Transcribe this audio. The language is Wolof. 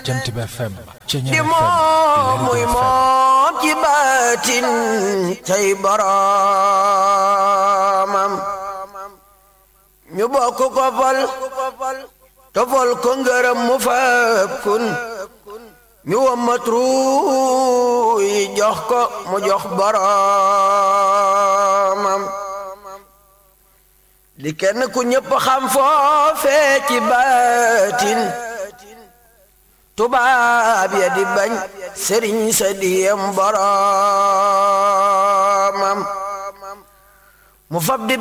Jant bi FM Ceñeer di FM moom muy moom ci baatin tey boroomam ñu bokk ko fal tofal ko ngërëm mu fab kun ñu wammat ruuy jox ko mu jox boroomam di kenn ku ñëpp xam foofee ci baatin tubaab ya di bañ sëriñ sa diyem boroomam mu fab di